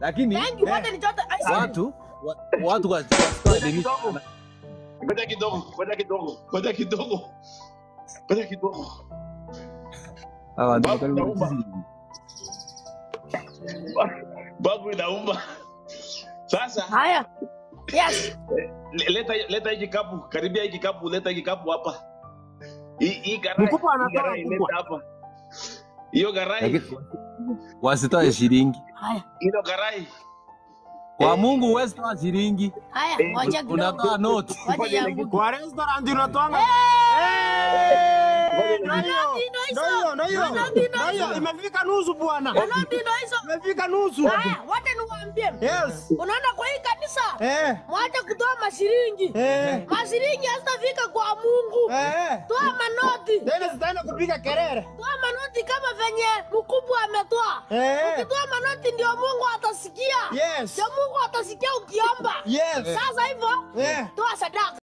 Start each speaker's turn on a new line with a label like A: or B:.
A: lakini
B: Thank you, wote ni chote. Ai, si-
A: watu wa- watu wa- wasitoe deni
C: Ngoja kidogo, ngoja kidogo, ngoja kidogo, ngoja kidogo.
A: hawa ndio
C: Babu,
A: karibu
C: naomba.
A: sisi.
C: Babu inauma. Sasa
B: Haya. Yes.
C: le- leta leta hii kikapu, karibia hii kikapu, leta hii kikapu hapa. Hii hii garai.
D: Mkubwa
C: hii
D: anatoa
C: garai,
D: mkubwa.
C: leta hapa. Hiyo garai,
A: Lakini wasitoe shilingi
B: Haya.
C: hiyo garai.
A: kwa Mungu huwezi toa shilingi,
B: Haya,
C: Eh,
B: ngoja kidogo.
A: unatoa noti.
B: Wacha yangu.
D: Kwa restaurant unatoanga.
B: Eh,
D: Ndio hiyo.
B: noti ndo hizo.
D: Ndio hiyo, ndio hiyo.
B: Noti ndo
D: Ndio hiyo,
B: hizo.
D: imefika nusu bwana.
B: Noti ndo hizo.
D: Imefika nusu.
B: Haya, wote niwaambie.
D: Yes.
B: Unaona kwa hii kanisa?
D: Eh.
B: Mwache kutoa mashilingi.
D: Eh.
B: Mashilingi hazitafika kwa Mungu.
D: Eh.
B: Toa manoti.
D: Tena zitaenda kupiga kelele.
B: Toa manoti kama venye mkubwa ametoa.
D: Eh.
B: Ukitoa manoti ndio Mungu atasikia.
D: Yes.
B: Ndio Mungu atasikia ukiomba.
D: Yes.
B: Sasa hivyo
D: Eh.
B: toa sadaka.